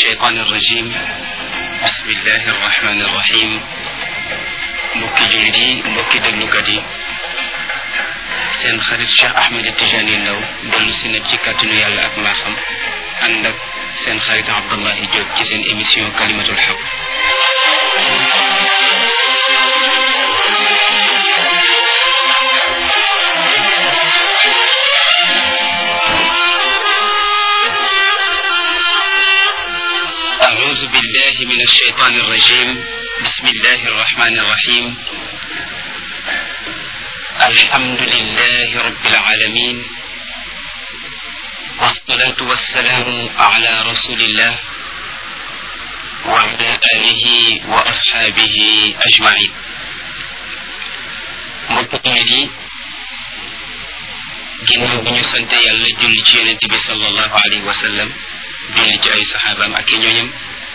الشيطان الرجيم بسم الله الرحمن الرحيم mbokki jullit yi mbokki déglukat yi seen xarit Cheikh Ahmed Tijani Ndaw dellu si na ci kàttanu yàlla ak mbaaxam ànd ak seen xarit Abdullahi Diop ci seen émission kalimatul xaq أعوذ بالله من الشيطان الرجيم بسم الله الرحمن الرحيم الحمد لله رب العالمين والصلاة والسلام على رسول الله وعلى آله وأصحابه أجمعين مبتدئ ginnaaw bi ñu sant yàlla julli ci yonent bi sallallahu alayhi wa sallam julli ci ay saxaabaam ak i ñooñam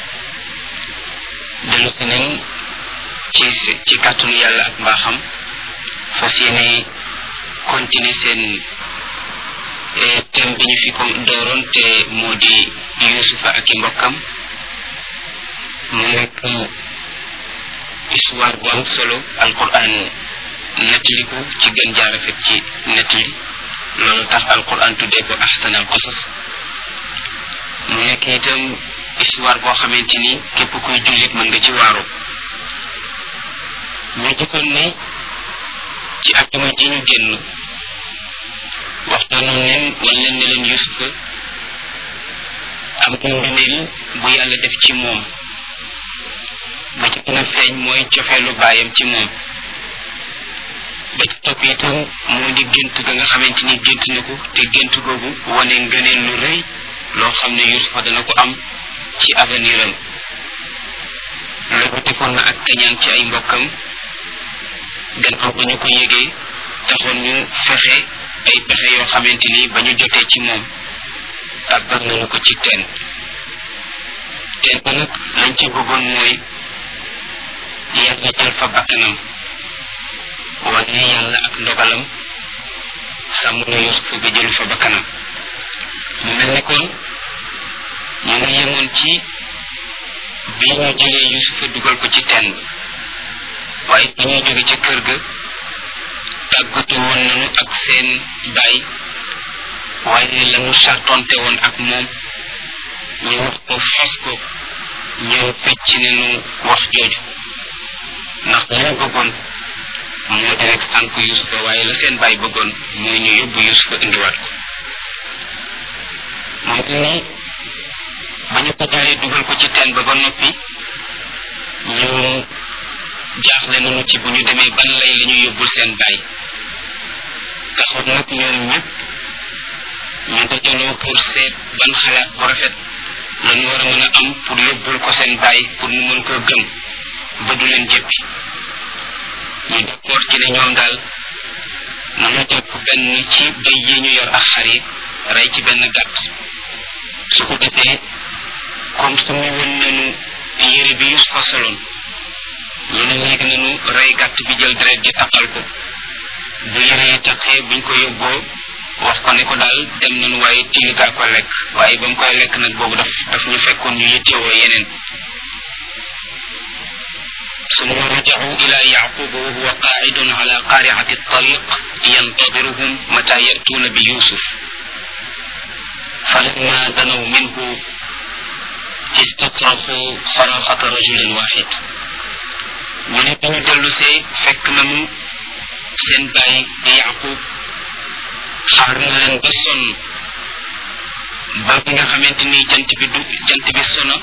dellu si nañ ci ci kàttanu yàlla ak mbaaxam fas yéene continuer seen thème bi ñu fi ko dooroon te moo di yusufa ak i mbokkam mu nekk histoire bu am solo alquran nettali ko ci gën jaarafet ci nettali loolu tax alquran tuddee ko ahsan al qasas mu nekk itam histoire boo xamante ni képp kuy jullit mën nga ci waaru ñu gisoon ne ci ajuma ji ñu génn waxtaanoon leen wan leen ne leen yusufa am na ngëneel bu yàlla def ci moom ba ci gën a feeñ mooy cofeelu baayam ci moom ba ci topp itam moo di gént ga nga xamante ni gént na ko te gént googu wane ngëneel lu rëy loo xam ne yusufa dana ko am ci avenir am loolu defoon na ak kañaan ci ay mbokkam gannaaw ba ñu ko yégee taxoon ñu fexe ay pexe yoo xamante ni ba ñu jotee ci moom tàbbal nañu ko ci teen teen ba nag lañ ci bëggoon mooy yàlla jël fa bakkanam wane yàlla ak ndogalam sàmm na yusufa ba jël fa bakkanam mu mel ne kon ñu ngi yemoon ci bi ñu jëlee yusufa dugal ko ci teen ba waaye bi ñuy jóge ca kër ga tàggatu woon nañu ak seen baay waaye la mu sartonte woon ak moom ñu wax ko fas ko ñëw fecc nañu wax jooju ndax li ñu bëggoon moo di rek sànq yusufa waaye la seen baay bëggoon mooy ñu yóbbu yusufa indiwaat ko moom ni ba ñu ko jëlee dugal ko ci teen ba ba noppi ñu jaaxle nañu ci bu ñu demee ban lay la ñu yóbbul seen baay taxoon nag ñoom ñëpp ñu dajaloo pour seet ban xalaat bu rafet la ñu war a mën a am pour yóbbul ko seen baay pour mu mën koo gëm ba du leen jéppi ñu d'accord ci ne ñoom daal nañu jàpp benn ci béy yi ñu yor ak xar yi rey ci benn gàtt su ko defee comme su mu woon nañu yére bi Yusufa soloon ñu ne léegi nañu rey gàtt bi jël deret ji taqal ko bu yére yi taqee buñ ko yóbboo wax ko ne ko daal dem nañu waaye tilikaa ko lekk waaye ba mu koy lekk nag boobu daf daf ñu fekkoon ñu yittewoo yeneen ثم رجعوا إلى يعقوب وهو قاعد على قارعة الطريق ينتظرهم متى يأتون بيوسف فلما دنوا منه istasraxu saraxata rajulin waxid ñu ne bi ñu dellu see fekk nañu seen baay di yaqub xaar na leen ba sonn ba bi nga xamante ni jant bi du jant bi sona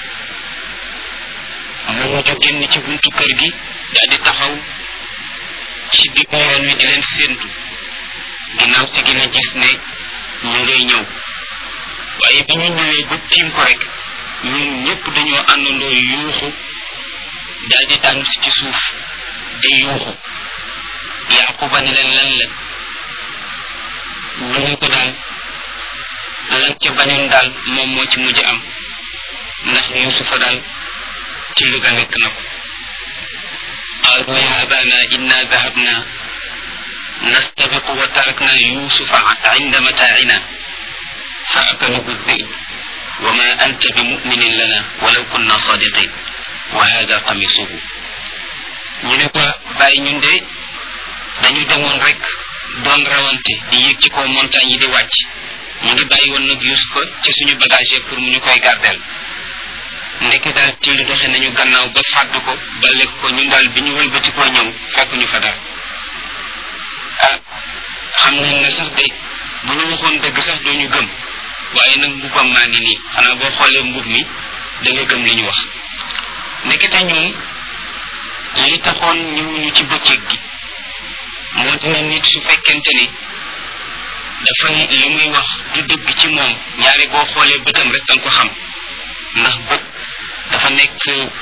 mu mujj génn ci buntu kër gi daal di taxaw ci diggu yoon wi di leen séentu ginnaaw si gën a gis ne ñu ngay ñëw waaye bi ñu ñëwee ba tiim ko rek ñun ñëpp dañoo àndandoo yuuxu daal di daanu si ci suuf di yuuxu yaquba ne leen lan la ñu ne ko daal lan ca bañoon daal moom moo ci mujj am ndax yusufa daal ci lu ga nekk na ko qaalu ya abana inna dahabna nastabiqu wa tarakna yusufa inda mataina fa akalahu الذئب wa ma anta bi muminin lana walaw kunna sadiqin wa hada qamisuhu ñu ne ko bàyyi ñun de dañu demoon rek doon rawante di yéeg ci kaw montagne yi di wàcc ñu ngi bàyyi woon nag Yusufa ci suñu bagage pour mu ñu koy gardeel ndekki daal tiilu doxe nañu gannaaw ba fàdd ko ba lekk ko ñun daal bi ñu wëlbati koo ñëw fekk ñu fa daal ah xam nañ ne sax de bu ñu waxoon dëgg sax doo ñu gëm waaye nag mbubbam maa ngi nii xanaa boo xoolee mbub mi da nga gëm li ñu wax ndekete ñoom li taxoon ñëwuñu ci bëccëg gi moo dina nit su fekkente ni dafay li muy wax du dëgg ci moom ñaari boo xoolee bëtam rek danga ko xam ndax bët dafa nekk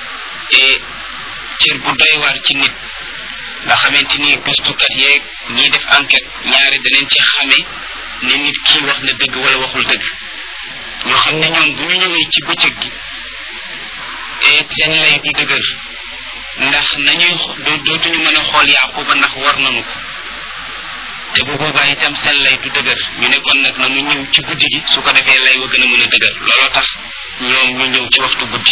cër bu doy waar ci nit nga xamante ni gëstukat yeeg ñiy def enquête ñaari daneen ci xame ne nit kii wax na dëgg wala waxul dëgg ñoo xam ne ñoom bu ñu ñëwee ci bëccëg gi seen lay du dëgër ndax nañuy dootuñu mën a xool Yaquba ndax war nañu ko te bu boobaa itam seen lay du dëgër ñu ne kon nag nanu ñëw ci guddi gi su ko defee lay wa gën a mën a dëgër looloo tax ñoom ñu ñëw ci waxtu guddi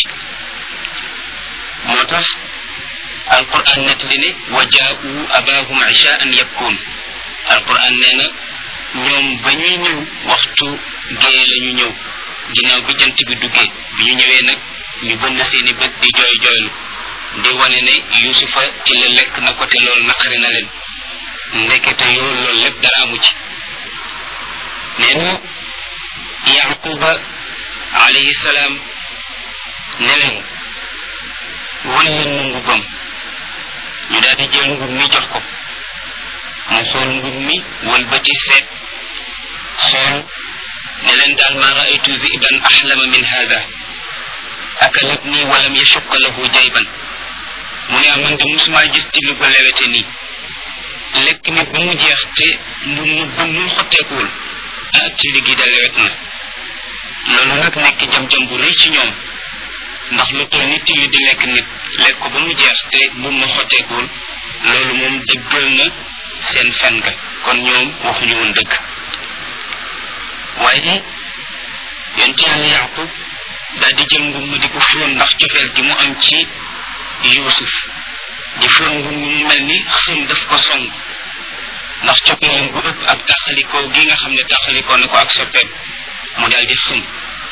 moo tax alquran nettali ne wa jaau abahum ishaan yabkuun alquran nee na ñoom ba ñuy ñëw waxtu gée la ñu ñëw ginnaaw bi jant bi duggee bi ñu ñëwee nag ñu bënn seeni bët di jooy jooylu di wane ne yusufa ci la lekk na ko te loolu naqari na leen ndekete yoo loolu lépp dara amu ci nee na yaquba alayhi salaam ne leen wan leen ma mbubbam ñu daal di jël mbub mi jox ko mu xool mbub mi wëlbati seet xool ne leen daal ma raaytu ziban axlama min hada akalatni walam yashuqa lahu jayban mu ne man de musuma gis ci lu ko lewete nii lekk nit ba mu jeex te mu mu ba mu xotteekuwul ah ci liggéey da lewet na loolu nag nekk jam-jam bu rëy ci ñoom ndax lu toll nit yi di lekk nit lekk ko ba mu jeex te mu ma xotteekuwul loolu moom dëggal na seen fen ga kon ñoom waxuñu woon dëgg waaye yonent yàlla yaqub daal di jël mbub mu di ko fóon ndax cofeel gi mu am ci yuusuf di fóon mbub mu mel ni xëm daf ko song ndax coppeelam bu ëpp ak taxalikoo gi nga xam ne taxalikoo na ko ak soppeem mu daal di xëm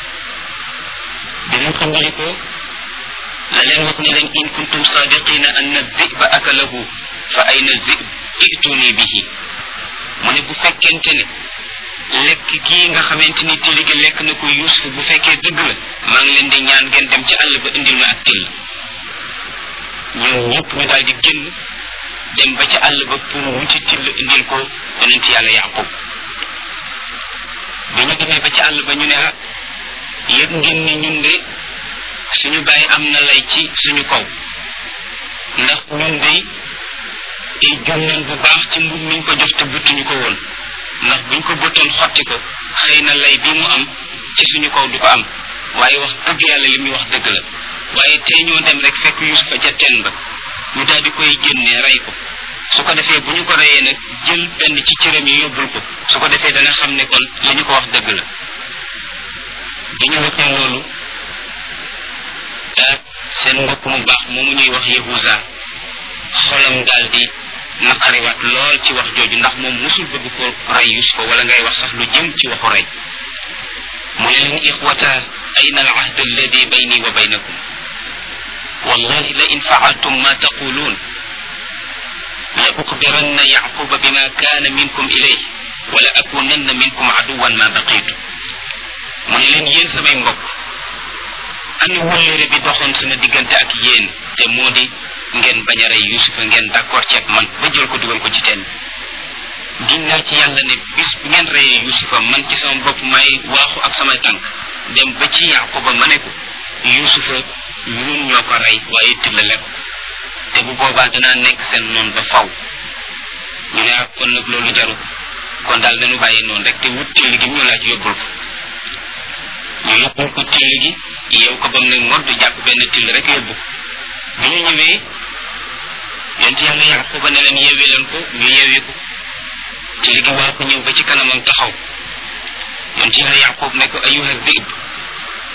bi mu xëmbalikoo la leen wax ne leen in kuntum sadiqina anna dhiba akalahu fa ayna dhib ituni bihi mu ne bu fekkente ne lekk gii nga xamante ni tili gi lekk na ko yusuf bu fekkee dëgg la maa ngi leen di ñaan ngeen dem ci àll ba indil ma ak till ñoom ñëpp ñu daal di génn dem ba ci àll ba pour wuti till indil ko yonent yàlla yaqub bi ñu demee ba ci àll ba ñu ne ah yëg ngeen ni ñun de suñu bàyyi am na lay ci suñu kaw ndax ñun de jum nañ bu baax ci mbub miñ ko jox te buttuñu ko woon ndax buñ ko bëttoon xotti ko xëy na lay bi mu am ci suñu kaw du ko am waaye wax dëgg yàlla li muy wax dëgg la waaye tey ñoo dem rek fekk yusufa ca teen ba ñu daal di koy génnee rey ko su ko defee bu ñu ko reyee nag jël benn ci cëram yi yóbbul ko su ko defee dana xam ne kon li ñu ko wax dëgg la bi ñu waxee loolu seen mbokk mu baax moomu ñuy wax yahuza xolam daal di naqariwaat lool ci wax jooju ndax moom musul bëgg ko rey yusufa wala ngay wax sax lu jëm ci waxu rey mu ne leen ixwata ayna al ahd alladi bayni wa baynakum wallahi la in faaltum ma taqulun la ukhbiranna yaquba bima kana minkum ilayh wala akunanna minkum aduwan ma baqitu mu ne leen yéen samay mbokk ana wëllëre bi doxoon sama diggante ak yéen te moo di ngeen bañ a rey yusufa ngeen d'accord ceeg man ba jël ko dugal ko ci teen giñ naa ci yàlla ne bis bu ngeen reyee yusufa man ci sama bopp may waaxu ak samay tànk dem ba ci yaquba ma ne ko yusufa ñun ñoo ko rey waaye tillale ko te bu boobaa danaa nekk seen noon ba faw ñu ne ak kon nag loolu jaru kon daal dañu bàyyi noonu rek te wut till gi ñu laaj yóbbul ko ñu yóbbul ko till gi yeew ko bam ne ngor du jàpp benn till rek yóbbu ko bi ñu ñëwee yonent yàlla yaquba ne leen yeewi leen ko ñu yeewi ko till gi waa ko ñëw ba ci kanamam taxaw yonent yàlla yaqub ne ko ayuha dib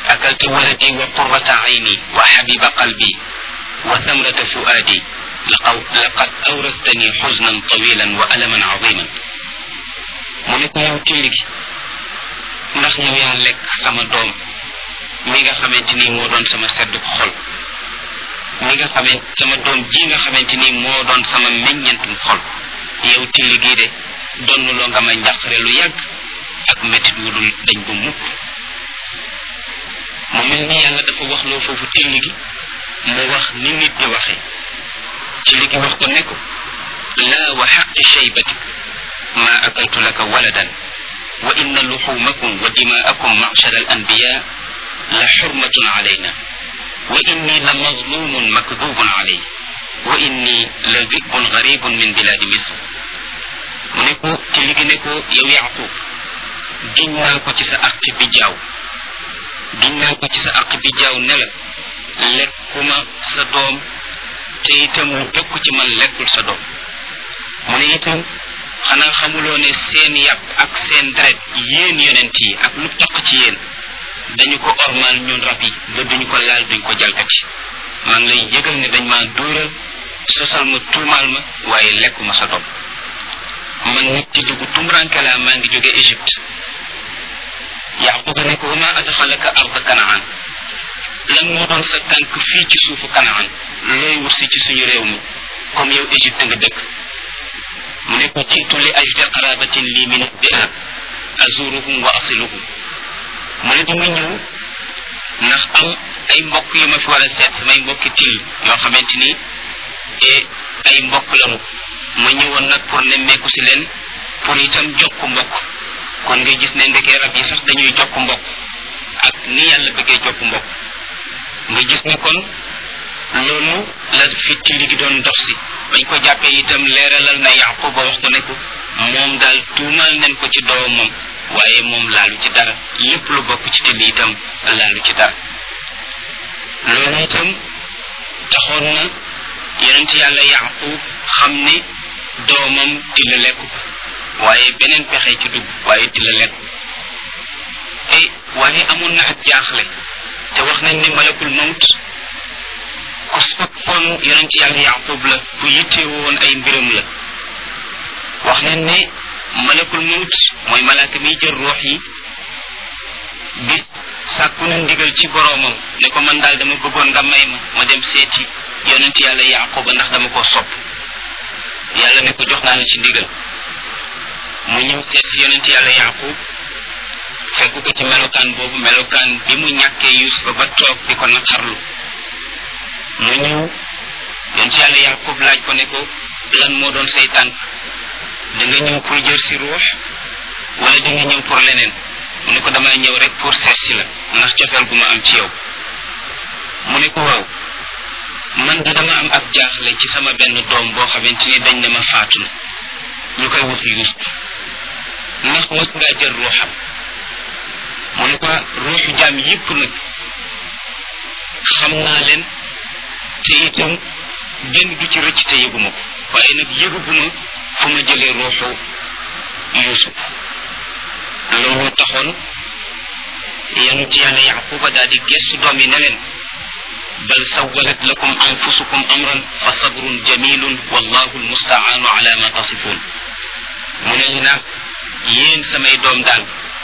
أكلت ولدي وقرة عيني وحبيب قلبي وثمرة فؤادي لقد أورثتني حزنا طويلا وألما عظيما mu ne ko yow tilli gi ndax yow yaa lekk sama doom mi nga xamante ni moo doon sama sedd xol mi nga xamante sama doom ji nga xamante ni moo doon sama meññentum xol yow tilli gii de donnuloo nga ma njàqare lu yàgg ak métit wu dul dañ ba mukk mu mel ni yàlla dafa wax loo foofu tilli gi mu wax ni nit di waxe tilli gi wax ko ne ko laa wa xaqi shaybatik ma akaltu laka waladan wa inna luxumakum wa dimaakum macshar al anbiya la xurmatun alayna wa inni la mazlumun makdubun alay wa inni la zibun garibun min biladi misr mu ne ko tilli gi ne ko yow yaqub giñ naa ko ci sa aqi bi jaaw giñ naa ko ci sa aq bi jaaw ne la lekkuma sa doom te itam lu bekk ci man lekkul sa doom mu ne itam xanaa xamuloo ne seen yàpp ak seen deret yéen yonent yi ak lu taq ci yéen dañu ko ormal ñun rab yi ba duñu ko laal duñ ko jalkati maa ngi lay yëgal ne dañ maa dóoral sosal ma tuumaal ma waaye lekkuma sa doom man nit ci dugg tumranke laa maa ngi jóge Égypte yaquba ne ko wama adxalaka arda kanaan lan moo doon sa tànk fii ci suufu kanaan looy wut si ci suñu réew mi comme yow égypte nga dëkk mu ne ko jiitu li ajde qarabatin lii min biha azuruhum wa asiluhum mu ne dama ñëw ndax am ay mbokk yu ma fi war a seet samay mbokki til yoo xamante ni ay mbokk lanu ma ñëwoon nag pour nemmeeku si leen pour itam jokk mbokk kon nga gis ne ndekee rab yi sax dañuy jokk mbokk ak ni yàlla bëggee jokk mbokk nga gis ne kon loolu la fi tilli gi doon dox si bañ ko jàppee itam leeralal na yaqub ba wax ko ne ko moom daal tuumaal nañ ko ci doomam waaye moom laalu ci dara lépp lu bokk ci tilli itam laalu ci dara loolu itam taxoon na yonent yàlla yaqub xam ne doomam tilla lekk ko waaye beneen pexe ci dugg waaye tilla lekk ay waaye amoon na ak jaaxle te wax nañ ne malakul mawt ku soppoon yonent yàlla yaqub la ku yitte woon ay mbiram la wax nañ ne malakul mawt mooy malaaka miy jël ruux yi bis sàkku na ndigal ci boroomam ne ko man daal dama bëggoon nga may ma ma dem seeti yonent yàlla yaquba ndax dama ko sopp yàlla ne ko jox naa la ci ndigal mu ñëw seet si yonent yàlla yaqub fekk ko ci melokaan boobu melokaan bi mu ñàkkee yusufa ba toog di ko naqarlu mu ñëw yonent yàlla yaqub laaj ko ne ko lan moo doon say tànk da nga ñëw pour jël si ruux wala da nga ñëw pour leneen mu ne ko damay ñëw rek pour seet si la ndax cofeel gu ma am ci yow mu ne ko waaw man da dama am ak jaaxle ci sama benn doom boo xamante ni dañ ne ma faatu na ñu koy wax yusuf ndax mos ngaa jël ruuxam mu ne ko ruuxu jaam yépp nag xam naa leen te itam benn du ci rëcc te yëguma ko waaye nag yëguguma fu ma jëlee ruuxu yusuf loolu taxoon yonent yàlla yaquba daal di gestu doom yi ne leen bal sawalat lakum anfusukum amran fa sabrun jamilun wallahu almustaanu ala ma tasifun mu ne li nag yéen samay doom daal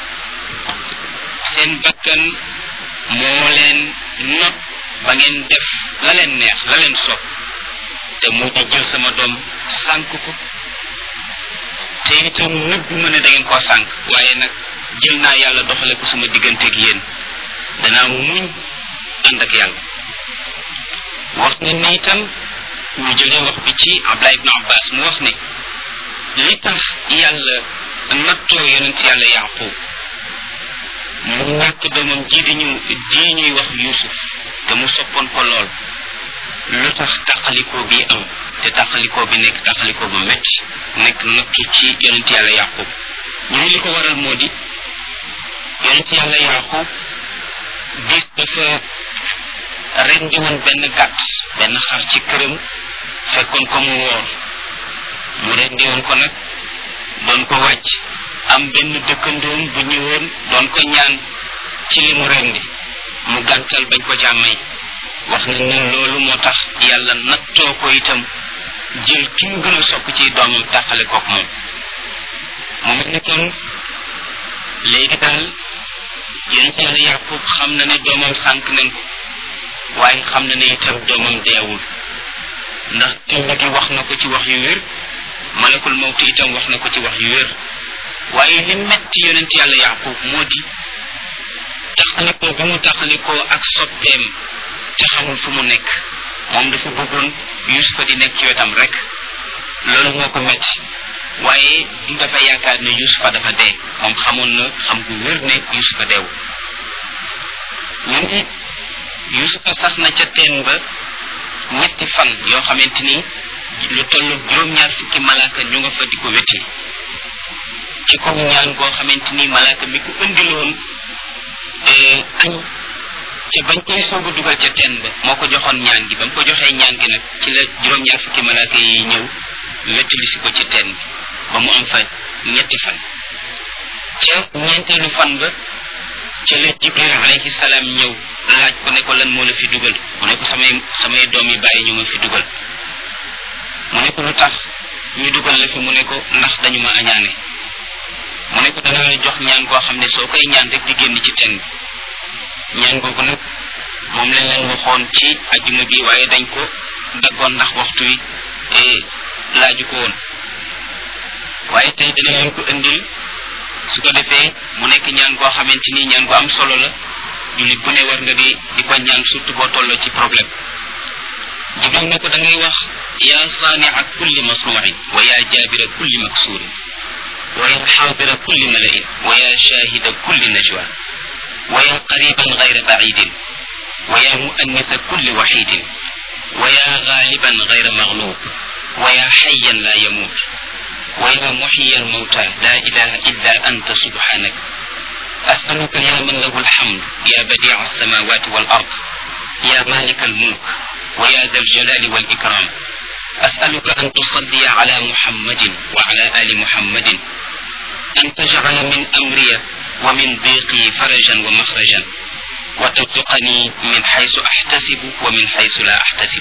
seen bakkan moo leen not ba ngeen def la leen neex la leen sopp te mu di jël sama doom sànk ko te itam nëbb ma ne da ngeen koo sànk waaye nag jël naa yàlla doxale ko sama digganteeg yéen danaa muñ ànd ak yàlla wax ne ne itam ñu jëlee wax bi ci Abdullah ibn Abbas mu wax ne li tax yàlla nattoo yonent yàlla yaqub mu ñàkk doomam ji di ñu ji ñuy wax yusuf te mu soppoon ko lool lu tax tàqalikoo bi am te tàqalikoo bi nekk tàqalikoo bu metti nekk nattu ci yonent yàlla yaqub ñu ne li ko waral moo di yonent yàlla yaqub bis dafa rendi woon benn gàtt benn xar ci këram fekkoon ko mu woor mu rendi woon ko nag doon ko wàcc am benn dëkkandoom bu ñëwoon doon ko ñaan ci li mu rendi mu gàntal bañ ko caa may wax nañ ne loolu moo tax yàlla nattoo ko itam jël ki mu gën a sopp ci doomam tàqale kook moom mu mel ni kon léegi daal yonent yàlla yàqub xam na ne doomam sànq nañ ko waaye xam na ne itam doomam deewul ndax tind gi wax na ko ci wax yu wér malakul mawti itam wax na ko ci wax yu wér waaye li metti yonent yàlla yaqub moo di taxalikoo bi mu taxalikoo ak soppeem te xamul fu mu nekk moom dafa bëggoon yusufa di nekk ci wetam rek loolu moo ko metti waaye du dafa yaakaar ne yusufa dafa dee moom xamoon na xam gu wér ne yusufa deewu ñu ne yusufa sax na ca teen ba ñetti fan yoo xamante ni lu toll juróom-ñaar fukki malaaka ñu nga fa di ko wetti ci kaw ñaan goo xamante ni malaaka mi ko indiloon añ ca bañ koy soog a dugal ca teen ba moo ko joxoon ñaan gi ba mu ko joxee ñaan gi nag ci la juróom-ñaar fukki malaaka yi ñëw wettali si ko ci teen bi ba mu am fa ñetti fan ca ñeenteelu fan ba ca la jibril alayhi salaam ñëw laaj ko ne ko lan moo la fi dugal mu ne ko samay samay doom yi bàyyi ñu ma fi dugal mu ne ko lu tax ñu dugal la fi mu ne ko ndax dañu ma añaane mu ne ko dana la jox ñaan koo xam ne soo koy ñaan rek di génn ci ten bi ñaan googu nag moom lañ leen waxoon ci ajjuma bi waaye dañ ko daggoon ndax waxtu wi laaju ko woon waaye tey dana leen ko indil su ko defee mu nekk ñaan koo xamante ni ñaan ko am solo la jullit bu ne war nga di di ko ñaan surtout boo tolloo ci problème jibril ne ko da ngay wax ya saania kulli masnuin wa ya jabira kulli maksurin wa ya xaadira kulli malain wa ya shahida kulli najwa wa ya qariban gayra bacidin wa ya muannisa kulli waxidin wa ya gaaliban gayra maglub wa ya xayan la yamut wa ya muxiya almawta la ilaha illa anta subhanak أسألك يا من له الحمد يا بديع السماوات والأرض يا مالك الملك ويا ذا الجلال والإكرام أسألك أن تصلي على محمد وعلى آل محمد أن تجعل من أمري ومن ضيقي فرجا ومخرجا وترزقني من حيث أحتسب ومن حيث لا أحتسب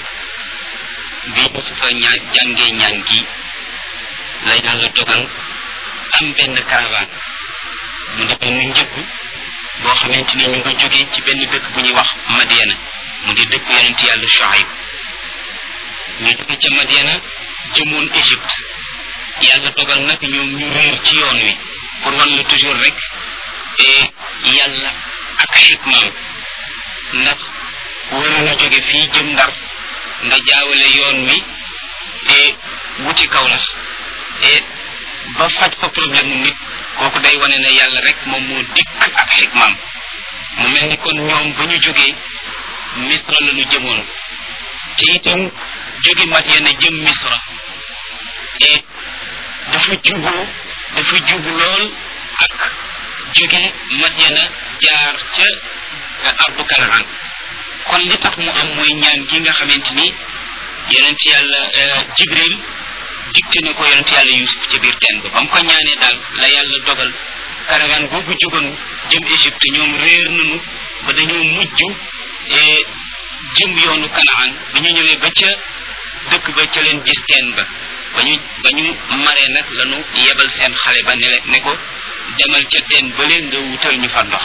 بيوسف جانجي ñangi la yàlla dogal am benn caravane mu di benn njëgg boo xamante ni ñu nga jógee ci benn dëkk bu ñuy wax Madiana mu di dëkk yonent yàlla Shuaib ñu jóge ca Madiana jëmoon Égypte yàlla dogal nag ñoom ñu réer ci yoon wi pour wan la toujours rek yàlla ak xikmaam ndax waroon a jóge fii jëm ndar nga jaawale yoon wi wuti kaw la ba faj fa problème mu nit kooku day wane ne yàlla rek moom moo dikk ak xikmaam mu mel ni kon ñoom ba ñu jógee misra la ñu jëmoon te itam jóge Madyana jëm misra et dafa jubu dafa jubu lool ak jóge Madyana jaar ca ardu Kanaan kon li tax mu am mooy ñaan gi nga xamante ni yonent yàlla Jibril dicté na ko yonent yàlla yusuf ca biir teen ba ba mu ko ñaanee daal la yàlla dogal caravane boobu jógoon jëm Égypte ñoom réer nañu ba dañoo mujj jëm yoonu kanaan bi ñu ñëwee ba ca dëkk ba ca leen gis teen ba ba ñu ba ñu maree nag lañu yebal seen xale ba ne ne ko demal ca teen ba leen nga wutal ñu fa ndox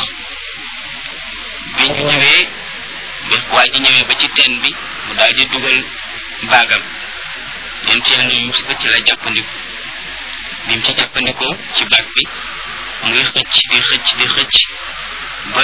bi ñu ñëwee bés waa ji ñëwee ba ci teen bi mu daal di dugal baagam yéen ci yàlla yusufa ci la jàppandiku bi mu ci jàppandikoo ci baag bi muy xëcc di xëcc di xëcc ba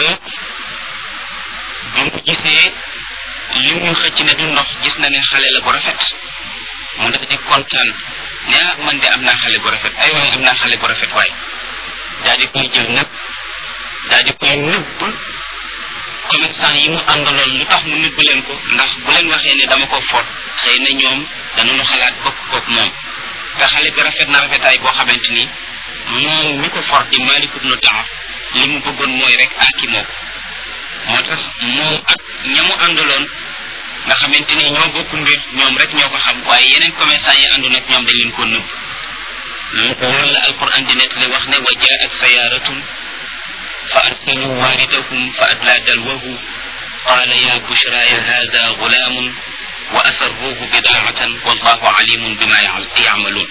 bi mu gisee li muy xëcc ne du ndox gis na ne xale la bu rafet mu dafa di kontaan ne ah man de am naa xale bu rafet ay waay am naa xale bu rafet waay daal di koy jël nag daal di koy nëbb commerçant yi mu àndaloon lu tax mu nëbb leen ko ndax bu leen waxee ne dama ko foot xëy na ñoom danañu xalaat bokk koog moom te xale bi rafet na rafetaay boo xamante ni moom mi ko for di Malik ibnu Taaf li mu bëggoon mooy rek aaki moo ko moo tax moom ak ña mu àndaloon nga xamante ni ñoo bokk mbir ñoom rek ñoo ko xam waaye yeneen commerçant yi àndoon ak ñoom dañ leen ko nëbb loolu la alquran di nekk li wax ne wa jaat sayaratun fa arsalu waridahum fa adla dalwahu قال يا بشراي هذا غلام وأسروه بضاعة والله عليم بما يعملون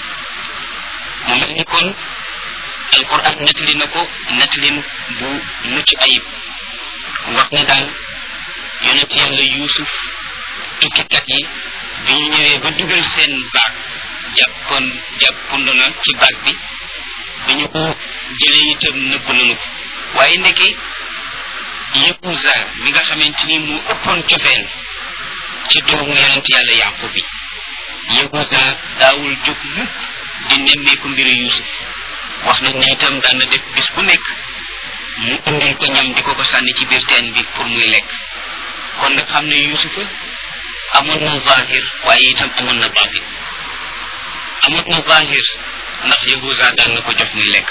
ممن يكون القرآن نتلي نكو نتلي بو مج أيب وقنا دال يونت يالا يوسف tukkikat yi bi ñu ñëwee ba dugal seen baag jàppoon jàppund na ci baag bi bi ñu ko jëlee itam nëbb nañu ko waaye ndeke Yahuza mi nga xamante ni mu ëppoon cofeel ci doomu yonent yàlla yàqu bi Yahuza daawul jóg mukk di nemmeeku mbiru Yuusuf wax nañ ne itam daan na def bis bu nekk mu indil ko ñam di ko ko sànni ci biir teen bi pour muy lekk kon nag xam ne Yuusufa amoon na zahir waaye itam amoon na batin amoon na zahir ndax Yahuza daan na ko jox muy lekk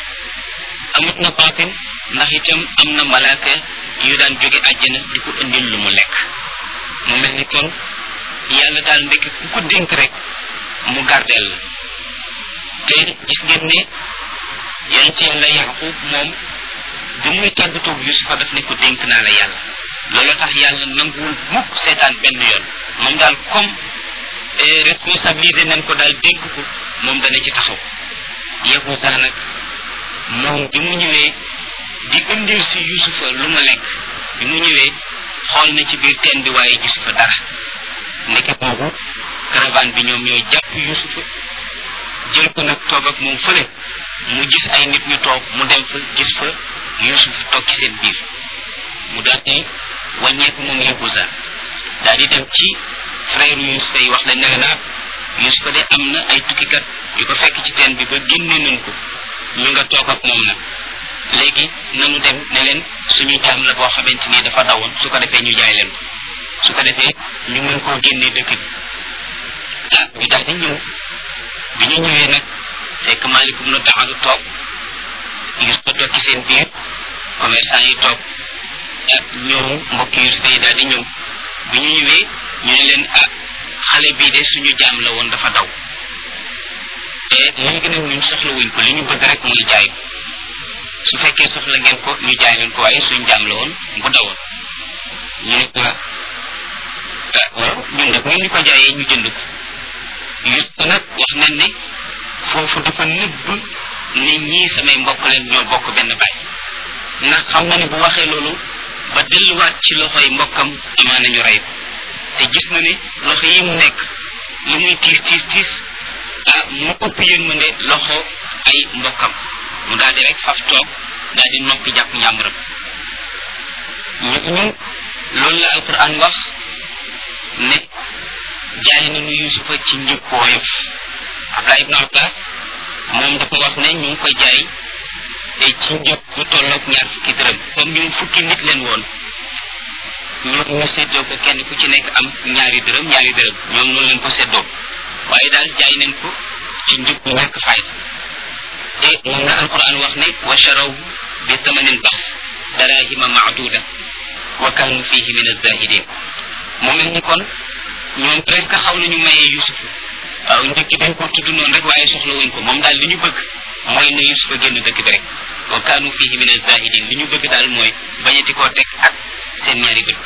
amut na batin ndax itam am na malaaka yu daan jóge àjjana di ko indil lu mu lekk mu mel ni kon yàlla daal ndekk ku ko dénk rek mu gardeel la te gis ngeen ne yéen ci yàlla yaqub moom bi muy tàggatoog yusufa daf ne ko dénk naa la yàlla loolu tax yàlla nanguwul mukk seetaan benn yoon moom daal comme responsabilité nañ ko daal dénk ko moom dana ci taxaw yahusa nag moom bi mu ñëwee di indil si yusufa lu mu lekk bi mu ñëwee xool na ci biir teen bi waaye gisu fa dara ndeke boobu caravane bi ñoom ñooy jàpp yusufa jël ko nag toog ak moom fële mu gis ay nit ñu toog mu dem fa gis fa yusuf toog ci seen biir mu daal di wàññeeku moom yahuza daal di dem ci frère yusufa yi wax lañ ne leen yusufa de am na ay tukkikat yu ko fekk ci teen bi ba génne nañ ko ñu nga toog ak moom nag léegi nanu dem ne leen suñu jaam la boo xamante ni dafa dawoon su ko defee ñu jaay leen ko su ko defee ñu mën koo génne dëkk bi ah ñu daal di ñëw bi ñu ñëwee nag fekk malikum na taxalu toog gis ko toog ci seen biir commerçant yi toog ak ñoom mbokki yusufa yi daal di ñëw bi ñu ñëwee ñu ne leen ah xale bii de suñu jaam la woon dafa daw te léegi nag ñun soxla wuñ ko li ñu bëgg rek muy jaay ko su fekkee soxla ngeen ko ñu jaay leen ko waaye suñu jaam la woon bu dawoon ñu ne ko waaw ñun nag ngeen ñu ko jaayee ñu jënd ko yus ko nag wax nañ ne foofu dafa nëbb ne ñii samay mbokk leen ñoo bokk benn baay ndax xam na ne bu waxee loolu ba delluwaat ci loxoy mbokkam amaa nañu rey ko te gis na ne loxo yi mu nekk li muy tiis tiis tiis ah mu ëpp yërmande loxo ay mbokkam mu daal di rek faf toog daal di noppi jàpp njàmburam ñu ñu loolu la alquran wax ne jaay nañu yusufa ci njëg ko woyof abdullah ibn abbas moom dafa wax ne ñu ngi ko jaay ci njëg bu tolloog ñaar fukki dërëm comme ñun fukki nit leen woon ñoom ñu seddoo ko kenn ku ci nekk am ñaari dërëm ñaari dërëm ñoom noonu leen ko seddoo waaye daal jaay nañ ko ci njëg bu ñàkk fayda te moom la alquran wax ne wa sharaw bi thamanin bax darahima maaduda wa kanu fihi min azahidin mu mel ni kon ñoom presque xaw nañu mayee yusuf waaw njëkk dañ ko tudd noonu rek waaye soxla wuñ ko moom daal li ñu bëgg mooy na yusuf a génn dëkk bi rek wa kanu fihi min azahidin li ñu bëgg daal mooy bañati koo teg ak seen ñaari bët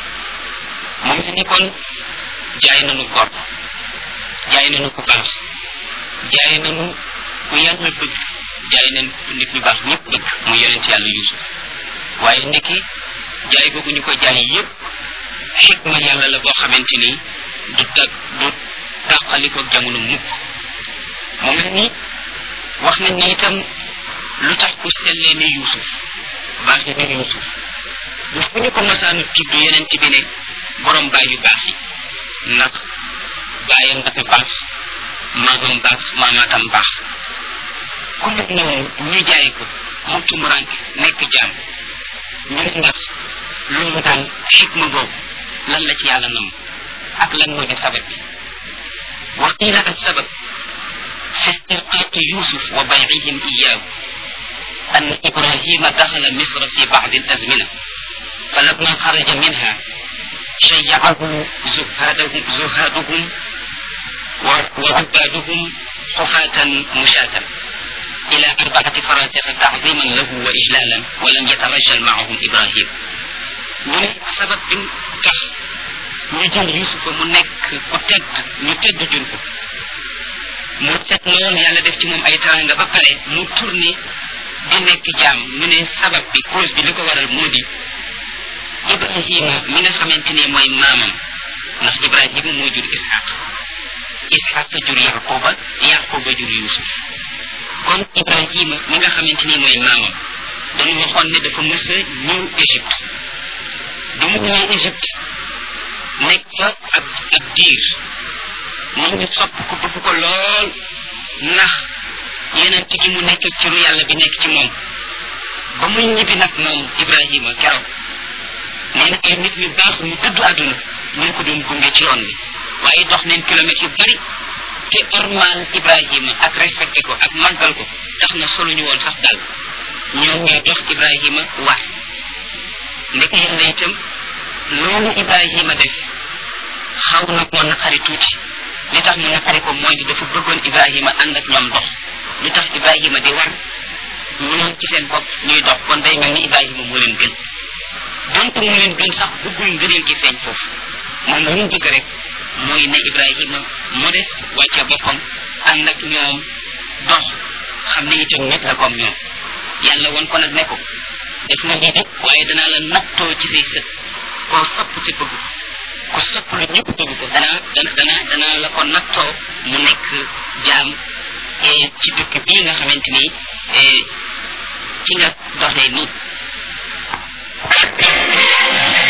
mu mel ni kon jaay nañu gor jaay nañu ku baax jaay nañu ku yàlla bëgg jaay nañ nit ñu baax ñëpp bëgg mu yonent yàlla yusuf waaye ndekki jaay googu ñu ko jaay yépp xikma yàlla la boo xamante ni du tag du tàqaliko jamono mukk mu mel ni wax nañ ne itam lu tax ku sellee ne yusuf baaxe ne yusuf bu fu ñu ko masaanu tudd yeneen bi ne borom baay yu baax yi ndax baayam dafa baax maamam baax maamaatam baax ku mel noonu ñu jaay ko mu tumuranke nekk jaam ñu ne ndax loolu daal xikma boobu lan la ci yàlla nam ak lan moo di sabab bi wa qila السبب في استرقاق يوسف وبيعهم إياه أن إبراهيم دخل مصر في بعض الأزمنة فلما خرج منها شيعه زهادهم, زهادهم وعبادهم حفاة مشاة إلى أربعة فراسخ تعظيما له وإجلالا ولم يترجل معهم إبراهيم ñu ne sabab bi tax ñu jël yusufa mu nekk ku tedd ñu tedd jur ko mu tedd loolu yàlla def ci moom ay taranga ba pare mu tourné di nekk jaam ñu ne sabab bi cause bi li ko waral moo di ibrahima mi nga xamante ni mooy maamam ndax ibrahima moo jur ishaq ishaq jur yaquba yaquba jur yusuf kon ibrahima mi nga xamante ni mooy maamam dañu waxoon ne dafa mës a ñëw égypte bi mu ñëwee égypte nekk fa ab ab diir nit ñi sopp ko bëgg ko lool ndax yeneen ci gi mu nekk ci lu yàlla bi nekk ci moom ba muy ñibbi nag moom ibrahima keroog nee na ay nit ñu baax ñu dëddu àdduna ñu ko doon gunge ci yoon bi waaye dox neen kilomètres yu bari te ormal ibrahima ak respecté ko ak màggal ko tax na soluñu woon sax dal ñoom ñoo dox ibrahima war ndeke yàlla itam loolu ibrahima def xaw na koo naqari tuuti li tax mu naqari ko mooy di dafa bëggoon ibrahima ànd ak ñoom dox lu tax ibrahima di war ñoom ci seen bopp ñuy dox kon day mel ni ibrahima moo leen gën donc moo leen gën sax bëggul ngëneel gi feeñ foofu moom lu mu bëgg rek mooy ne ibrahima modeste wàcce boppam ànd ak ñoom dox xam ne itam nit la comme ñoom yàlla won ko nag ne ko def nga lii rek waaye danaa la nattoo ci say sët koo sopp ci bëgg ko sopp lu ñëpp bëgg ko danaa dana dana danaa la ko nattoo mu nekk jaam ci dëkk bii nga xamante ni ci nga doxee nii